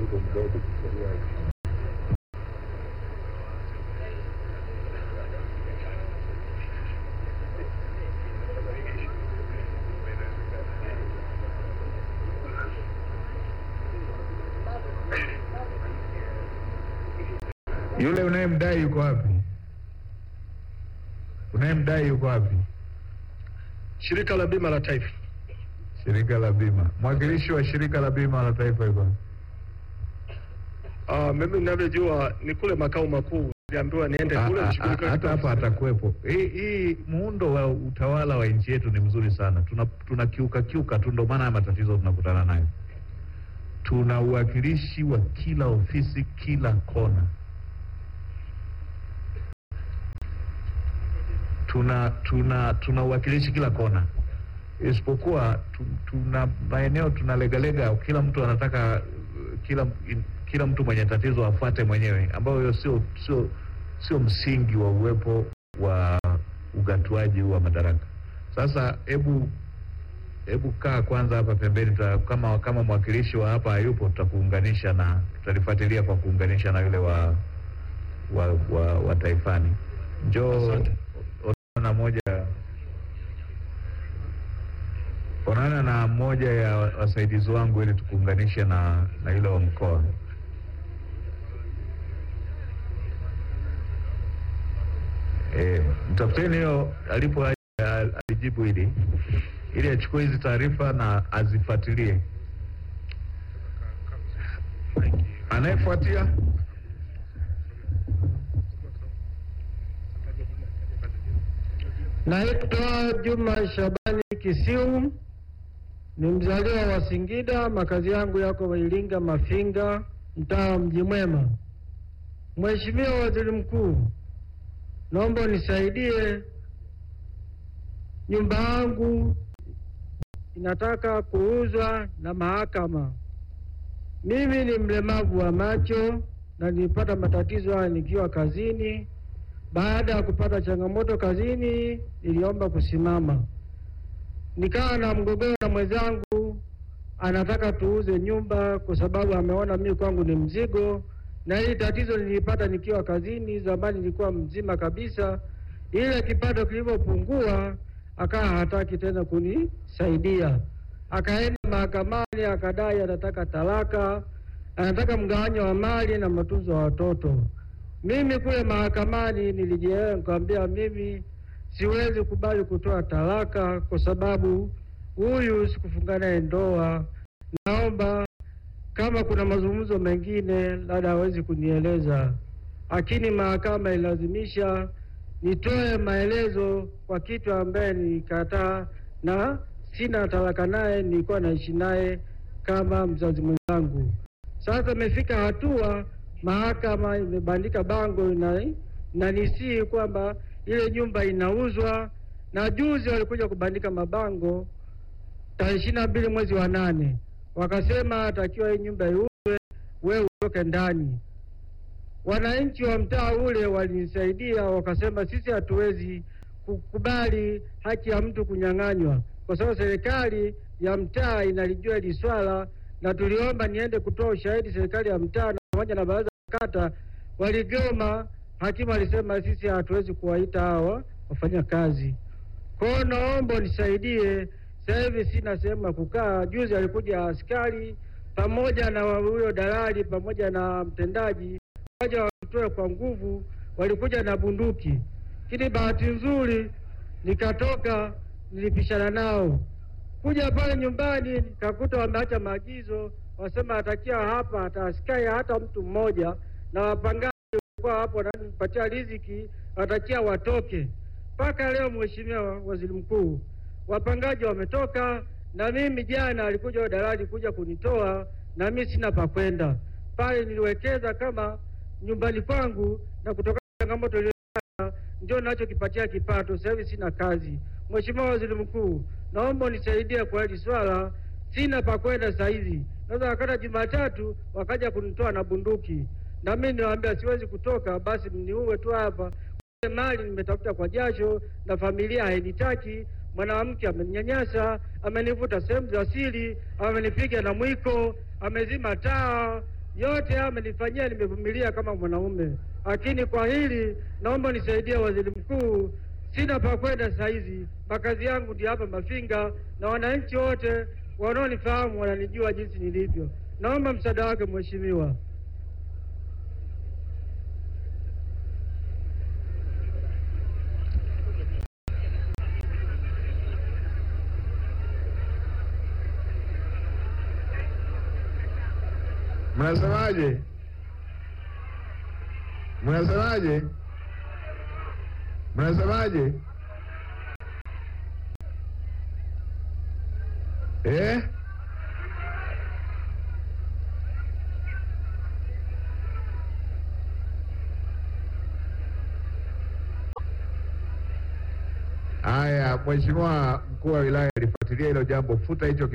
Yule unayemdai yuko wapi? Unayemdai yuko wapi? Shirika la Bima la Taifa. Shirika la bima, mwakilishi wa shirika la bima la taifa yuko wapi? Ah, mimi ninavyojua ni kule makao makuu, niliambiwa niende Ah, kule ah, nishughulike ah, hata hapa atakuwepo. Hii hii muundo wa utawala wa nchi yetu ni mzuri sana, tuna tuna kiuka kiuka tu, ndio maana haya matatizo tunakutana nayo. Tuna uwakilishi wa kila ofisi, kila kona. Tuna tuna tuna uwakilishi kila kona, isipokuwa tu, tuna maeneo tunalegalega, kila mtu anataka uh, kila in- kila mtu mwenye tatizo afuate mwenyewe, ambayo hiyo sio sio sio msingi wa uwepo wa ugatuaji wa madaraka. Sasa hebu hebu kaa kwanza hapa pembeni, tuta, kama kama mwakilishi wa hapa hayupo, tutakuunganisha na tutalifuatilia kwa kuunganisha na yule wa wa, wa, wa taifani. Njoo Asante. onana moja onana na moja ya wasaidizi wangu ili tukuunganishe na na yule wa mkoa. Eh, mtafuteni hiyo alipo al- alijibu hili ili achukue hizi taarifa na azifuatilie. Anayefuatia Naitwa Juma Shabani Kisiu, ni mzaliwa wa Singida. Makazi yangu yako Iringa Mafinga, mtaa wa Mji Mwema. Mheshimiwa Waziri Mkuu, naomba unisaidie, nyumba yangu inataka kuuzwa na mahakama. Mimi ni mlemavu wa macho na nilipata matatizo haya nikiwa kazini. Baada ya kupata changamoto kazini, niliomba kusimama, nikawa na mgogoro na mwenzangu, anataka tuuze nyumba kwa sababu ameona mimi kwangu ni mzigo, na hili tatizo nilipata nikiwa kazini. Zamani nilikuwa mzima kabisa, ile kipato kilivyopungua, akawa hataki tena kunisaidia, akaenda mahakamani, akadai anataka talaka, anataka mgawanyo wa mali na matunzo ya watoto. Mimi kule mahakamani nilijielewa, nikamwambia mimi siwezi kubali kutoa talaka kwa sababu huyu sikufunga naye ndoa. Naomba kama kuna mazungumzo mengine labda hawezi kunieleza, lakini mahakama ilazimisha nitoe maelezo kwa kitu ambaye nilikataa na sina talaka naye, nilikuwa naishi naye kama mzazi mwenzangu. Sasa imefika hatua mahakama imebandika bango na na nisii kwamba ile nyumba inauzwa, na juzi walikuja kubandika mabango tarehe ishirini na mbili mwezi wa nane, wakasema atakiwa hii nyumba iuzwe, wewe utoke ndani. Wananchi wa mtaa ule walinisaidia, wakasema sisi hatuwezi kukubali haki ya mtu kunyang'anywa, kwa sababu serikali ya mtaa inalijua hili swala, na tuliomba niende kutoa ushahidi serikali ya mtaa na pamoja na baraza la kata waligoma. Hakimu alisema sisi hatuwezi kuwaita hawa wafanya kazi. Kwa hiyo naomba unisaidie, sasa hivi sina sehemu ya kukaa. Juzi alikuja askari pamoja na huyo dalali pamoja na mtendaji, waja watutoe kwa nguvu, walikuja na bunduki, lakini bahati nzuri nikatoka, nilipishana nao kuja pale nyumbani nikakuta wameacha maagizo, wasema atakia hapa hata askari hata mtu mmoja, na wapangaji walikuwa hapo wananipatia riziki, watakia watoke. Mpaka leo, Mheshimiwa Waziri Mkuu, wapangaji wametoka, na mimi jana alikuja huyo dalali kuja kunitoa, na mimi sina pa kwenda pale. Niliwekeza kama nyumbani kwangu, na kutokana na changamoto iliyopata ndio nachokipatia kipato. Sasa hivi sina kazi. Mheshimiwa Waziri Mkuu, naomba unisaidie kwa hili swala, sina pa kwenda sasa hivi. Naweza wakata Jumatatu wakaja kunitoa na bunduki, na mimi niwaambia siwezi kutoka, basi mniue tu hapa. Ile mali nimetafuta kwa jasho na familia hainitaki. Mwanamke ameninyanyasa, amenivuta sehemu za siri, amenipiga na mwiko, amezima taa, yote haya amenifanyia, nimevumilia kama mwanaume, lakini kwa hili naomba nisaidie waziri mkuu. Sina pa kwenda saa hizi, makazi yangu ndio hapa Mafinga, na wananchi wote wanaonifahamu wananijua jinsi nilivyo. Naomba msaada wake mheshimiwa. Mnasemaje? Mnasemaje? Mnasemaje? Eh? Haya, Mheshimiwa mkuu wa wilaya alifuatilia hilo jambo, futa hicho